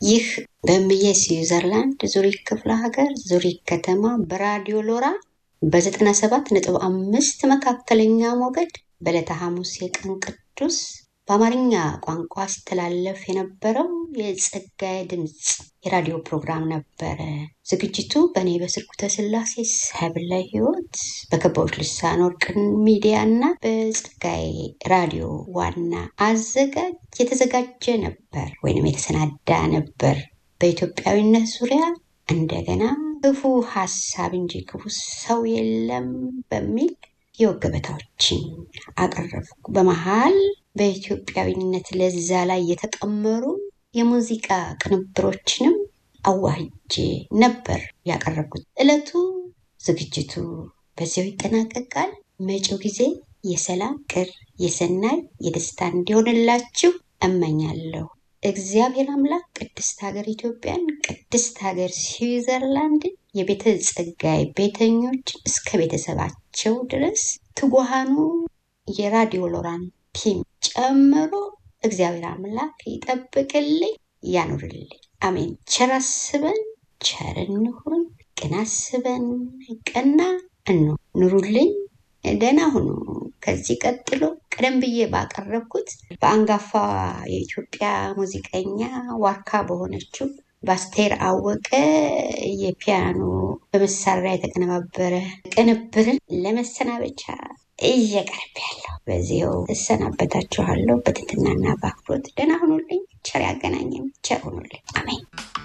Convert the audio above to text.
ይህ በምዬ ስዊዘርላንድ ዙሪክ ክፍለ ሀገር ዙሪክ ከተማ በራዲዮ ሎራ በ97 ነጥብ አምስት መካከለኛ ሞገድ በዕለተ ሐሙስ የቀን ቅዱስ በአማርኛ ቋንቋ ሲተላለፍ የነበረው የጸጋዬ ድምፅ የራዲዮ ፕሮግራም ነበረ። ዝግጅቱ በእኔ በስርጉተ ስላሴ ሰብለ ሕይወት በከባዎች ልሳን ወርቅን ሚዲያ እና በጸጋዬ ራዲዮ ዋና አዘጋጅ የተዘጋጀ ነበር ወይንም የተሰናዳ ነበር። በኢትዮጵያዊነት ዙሪያ እንደገና ክፉ ሀሳብ እንጂ ክፉ ሰው የለም በሚል የወግ ገበታዎችን አቀረብኩ። በመሃል በኢትዮጵያዊነት ለዛ ላይ የተቀመሩ የሙዚቃ ቅንብሮችንም አዋህጄ ነበር ያቀረብኩት። ዕለቱ ዝግጅቱ በዚያው ይጠናቀቃል። መጪው ጊዜ የሰላም ቅር፣ የሰናይ፣ የደስታ እንዲሆንላችሁ እመኛለሁ። እግዚአብሔር አምላክ ቅድስት ሀገር ኢትዮጵያን፣ ቅድስት ሀገር ስዊዘርላንድን፣ የቤተ ጸጋዬ ቤተኞች እስከ ቤተሰባቸው ድረስ ትጉሃኑ የራዲዮ ሎራን ቲም ጨምሮ እግዚአብሔር አምላክ ይጠብቅልኝ፣ ያኑርልኝ። አሜን። ቸር አስበን ቸር እንሁን፣ ቅን አስበን ቀና እኑ ኑሩልኝ። ደህና ሁኑ። ከዚህ ቀጥሎ ቀደም ብዬ ባቀረብኩት በአንጋፋ የኢትዮጵያ ሙዚቀኛ ዋርካ በሆነችው በአስቴር አወቀ የፒያኖ በመሳሪያ የተቀነባበረ ቅንብርን ለመሰናበቻ እየቀርብ ያለው በዚያው እሰናበታችኋለሁ። በትህትናና በአክብሮት ደህና ሁኑልኝ። ቸር ያገናኘን። ቸር ሁኑልኝ። አሜን።